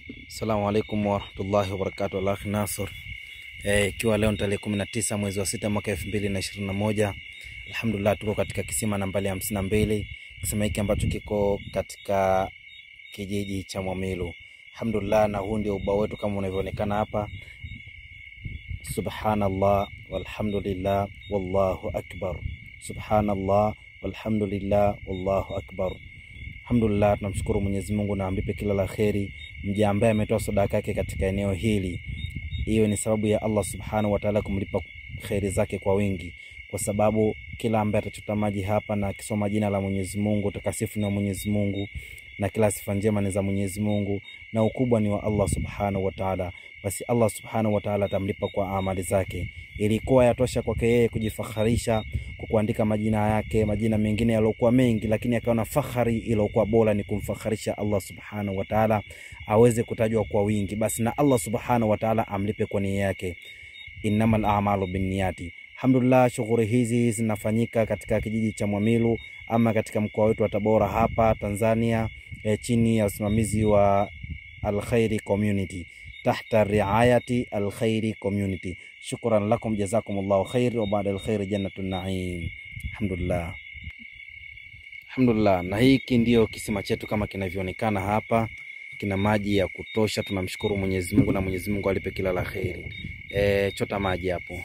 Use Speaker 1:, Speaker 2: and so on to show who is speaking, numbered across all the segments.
Speaker 1: Assalamu alaikum warahmatullahi wabarakatu. Alakhi Nasr, ikiwa leo ni tarehe kumi na tisa mwezi wa sita mwaka elfu mbili na ishirini na moja alhamdulillah, tuko katika kisima nambari hamsini na mbili kisima hiki ambacho kiko katika kijiji cha Mwamilu alhamdulillah, na huu ndio ubao wetu kama unavyoonekana hapa. Subhanallah walhamdulillah wallahu akbar, subhanallah walhamdulillah wallahu akbar. Alhamdulillah, tunamshukuru Mwenyezi Mungu na amlipe kila la kheri mja ambaye ametoa sadaka yake katika eneo hili. Hiyo ni sababu ya Allah subhanahu wa ta'ala kumlipa kheri zake kwa wingi, kwa sababu kila ambaye atachota maji hapa na akisoma jina la Mwenyezi Mungu, takasifu na Mwenyezi Mungu na kila sifa njema ni za Mwenyezi Mungu na ukubwa ni wa Allah subhanahu wa ta'ala, basi Allah subhanahu wa ta'ala atamlipa kwa amali zake. Ilikuwa yatosha kwake yeye kujifaharisha kwa kuandika majina yake, majina mengine yaliokuwa mengi, lakini akaona fahari iliyokuwa bora ni kumfaharisha Allah subhanahu wa ta'ala, aweze kutajwa kwa wingi, basi na Allah subhanahu wa ta'ala amlipe kwa nia yake. Innamal a'malu binniyati. Alhamdulillah, shughuli hizi zinafanyika katika kijiji cha Mwamilu ama katika mkoa wetu wa Tabora hapa Tanzania, e, chini ya usimamizi wa Alkhairi Community tahta riayati Alkhairi Community. Shukran lakum jazakumullahu khair wa baada alkhairi jannatun naim. Alhamdulillah, alhamdulillah. Na hiki ndio kisima chetu kama kinavyoonekana hapa, kina maji ya kutosha. Tunamshukuru Mwenyezi Mungu na Mwenyezi Mungu alipe kila la kheri. E, chota maji hapo.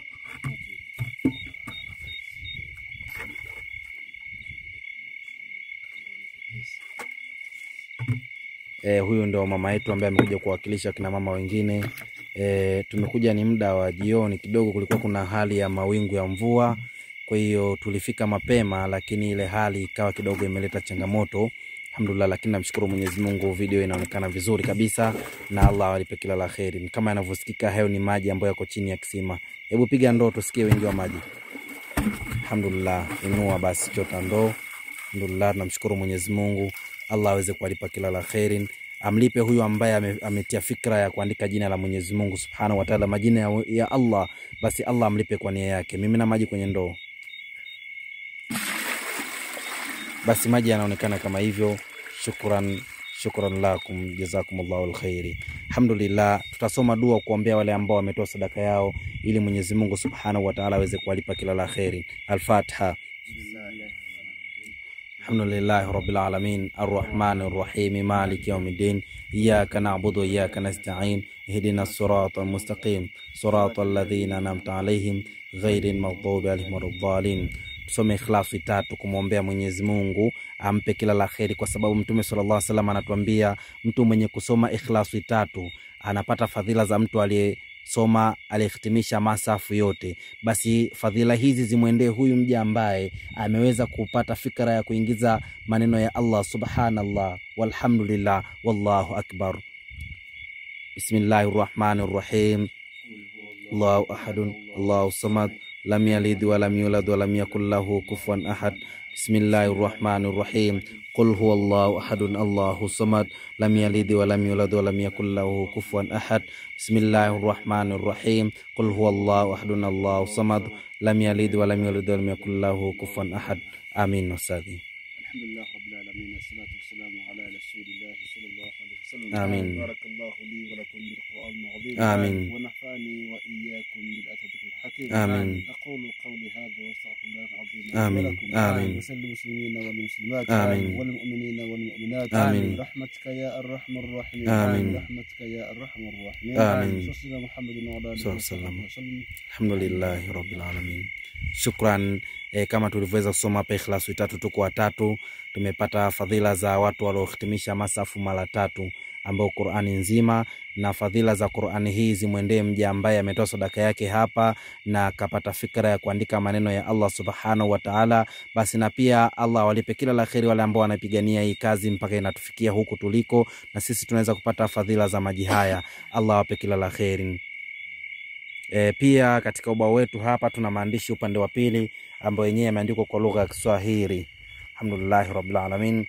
Speaker 1: E, huyu ndo mama yetu ambaye amekuja kuwakilisha kina mama wengine. E, tumekuja ni muda wa jioni kidogo, kulikuwa kuna hali ya mawingu ya mvua, kwa hiyo tulifika mapema, lakini ile hali ikawa kidogo imeleta changamoto. Alhamdulillah, lakini namshukuru Mwenyezi Mungu, video inaonekana vizuri kabisa na Allah alipe kila la kheri. Kama yanavyosikika, hayo ni maji ambayo yako chini ya kisima. Hebu piga ndoo tusikie wingi wa maji. Alhamdulillah, inua basi, chota ndoo. Alhamdulillah, tunamshukuru Mwenyezi Mungu Allah aweze kuwalipa kila la khairin, amlipe huyu ambaye ame, ametia fikra ya kuandika jina la Mwenyezi Mungu Subhanahu wa Ta'ala, majina ya, ya Allah, basi Allah amlipe kwa nia yake. Mimi na maji kwenye ndoo, basi maji yanaonekana kama hivyo. Shukran, shukran lakum jazakumullahu alkhairi. Alhamdulillah, tutasoma dua kuombea wale ambao wametoa sadaka yao ili Mwenyezi Mungu Subhanahu wa Ta'ala aweze kuwalipa kila la kheri. Al-Fatiha. Alhamdulillahi rabbil alamin arrahmani rrahimi maliki yaumiddin iyyaka na'budu wa iyyaka nasta'in ihdina sirata almustaqim sirata alladhina an'amta alaihim ghairil maghdubi alaihim waladdallin. Tusome Ikhlasi tatu kumwombea Mwenyezi Mungu ampe kila la kheri, kwa sababu Mtume sallallahu alaihi wasallam anatuambia mtu mwenye kusoma Ikhlasi tatu anapata fadhila za mtu aliye soma alihitimisha masafu yote. Basi fadhila hizi zimwendee huyu mja ambaye ameweza kupata fikra ya kuingiza maneno ya Allah subhanallah walhamdulillah wallahu akbar. Bismillahi rahmani rahim. Allahu ahadun Allahu samad lam yalid walam yulad walam yakul lahu kufuwan ahad. Bismillahi rahmani rahim. Qul huwa Allahu ahadun Allahu samad lam yalid walam yulad walam yakul lahu kufuwan ahad. Bismillahir rahmanir rahim. Qul huwa Allahu ahadun Allahu samad lam yalid walam yulad walam yakul lahu kufuwan ahad. Amin. Ustadhi.
Speaker 2: Alhamdulillah rabbil alamin wassalatu wassalamu ala rasulillahi sallallahu alaihi wasallam.
Speaker 1: Amin.
Speaker 2: Barakallahu li wa lakum bil Qur'anil azim.
Speaker 1: Amin.
Speaker 2: Wa nafani wa iyyakum bil atadhkiril hakim.
Speaker 1: Amin.
Speaker 2: أقول قولي هذا وأستغفر الله العظيم لي
Speaker 1: آمين.
Speaker 2: ولكم
Speaker 1: آمين.
Speaker 2: وسل المسلمين والمسلمات
Speaker 1: آمين.
Speaker 2: والمؤمنين والمؤمنات
Speaker 1: آمين.
Speaker 2: برحمتك يا أرحم الراحمين
Speaker 1: آمين.
Speaker 2: برحمتك يا أرحم الراحمين
Speaker 1: آمين.
Speaker 2: صلى الله محمد وعلى آله
Speaker 1: صلى الله عليه
Speaker 2: وصحبه
Speaker 1: وسلم.
Speaker 2: وسلم
Speaker 1: Alhamdulillahi rabbil alamin. Shukran. E, kama tulivyoweza kusoma hapa Ikhlasu tatu, tuko watatu, tumepata fadhila za watu waliohitimisha masafu mara tatu ambao Qur'ani nzima na fadhila za Qur'ani hii zimwendee mja ambaye ametoa sadaka yake hapa na akapata fikra ya kuandika maneno ya Allah subhanahu wa ta'ala. Basi na pia Allah awalipe kila la kheri wale ambao wanapigania hii kazi mpaka inatufikia huku tuliko, na sisi tunaweza kupata fadhila za maji haya. Allah awape kila la kheri. E, pia katika ubao wetu hapa tuna maandishi upande wa pili ambayo yenyewe yameandikwa kwa lugha ya Kiswahili. Alhamdulillahi rabbil alamin.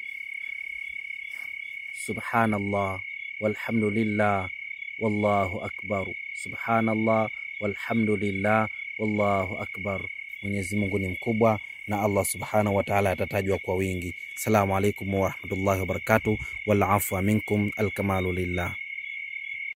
Speaker 1: Subhanallah walhamdulillah wallahu akbar. Subhanallah walhamdulillah wallahu akbar. Mwenyezi Mungu ni mkubwa na Allah subhanahu wa ta'ala atatajwa kwa wingi. Assalamu alaikum warahmatullahi wabarakatuh. Wal afwa minkum, alkamalu lillah.